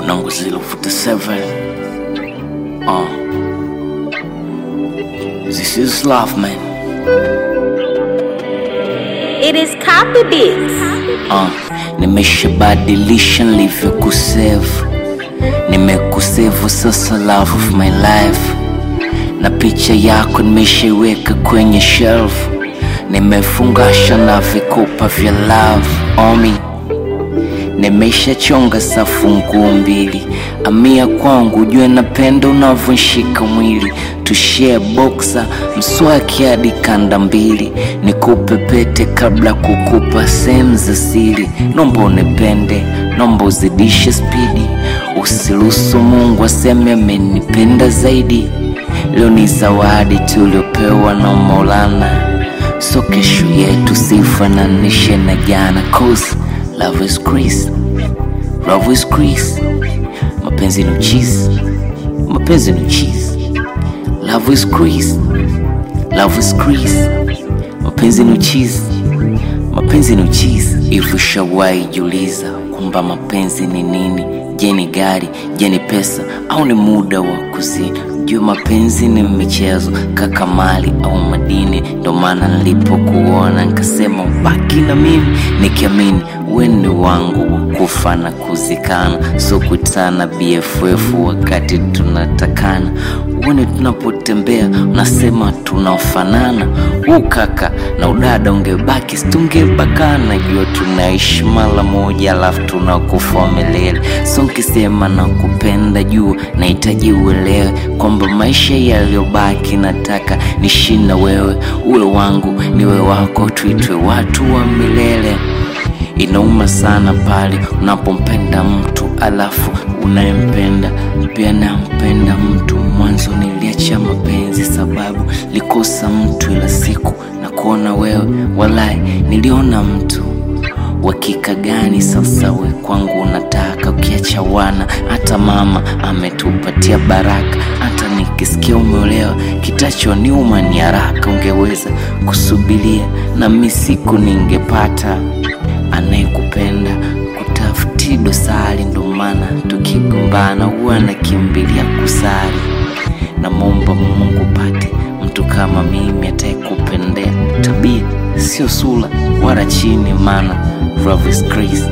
Unangu 047 uh. This is love man It is copy beats. uh. Nimeshabadilisha nilivyokusevu Nimekusevu sasa love of my life Na picha yako nimeshaiweka kwenye shelf Nimefungasha na vikupa vya love omi Nimeshachonga safu nguu mbili, amia kwangu, jue napenda unavyonshika mwili, tushare boxa mswaki hadi kanda mbili, nikupe pete kabla kukupa sehemu za siri. Nomba unipende, nomba uzidishe spidi, usiruhusu Mungu aseme amenipenda zaidi. Leo ni zawadi tuliopewa na Maulana, so kesho yetu sifananishe na jana, cause love is grace, love is grace. Mapenzi ni uchizi, mapenzi ni uchizi. Love is grace, love is grace. Mapenzi ni uchizi, mapenzi ni uchizi. Hivi ushawahi jiuliza kwamba mapenzi ni nini? Je, ni gari? Je, ni pesa au ni muda wa kuzini? Jua mapenzi ni michezo, kaka, mali au madini. Ndo maana nilipokuona nikasema ubaki na mimi, nikiamini wewe ni wangu wa kufa na kuzikana, so kutana BFF wakati tunatakana. Uone tunapotembea unasema tunafanana, huu kaka na udada ungebaki situngebakana. Jua tunaishi mara moja, alafu tunakufa milele. So nkisema nakupenda, jua nahitaji uelewe kwamba maisha yaliyobaki nataka nishi na wewe, uwe wangu niwe wako, tuitwe watu wa milele. Inauma sana pale unapompenda mtu alafu unayempenda pia nampenda mtu. Mwanzo niliacha mapenzi sababu likosa mtu, ila siku na kuona wewe, walai niliona mtu Wakika gani sasa we kwangu unataka? Ukiacha wana, hata mama ametupatia baraka. Hata nikisikia umeolewa, kitachoniuma ni haraka. Ungeweza kusubiria na mi siku ningepata anayekupenda kutafuti dosari. Ndo maana tukigombana huwa nakimbilia kusali. Namwomba Mungu pate mtu kama mimi atakayekupendea tabia, sio sura wala chini, maana love is grace,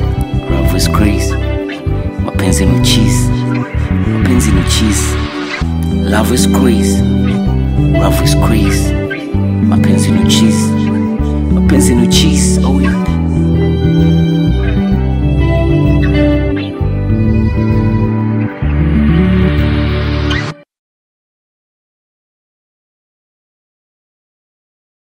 love is grace. Mapenzi ni cheese, mapenzi ni cheese. Love is grace, love is grace. Mapenzi ni cheese, mapenzi ni cheese. Oh yeah.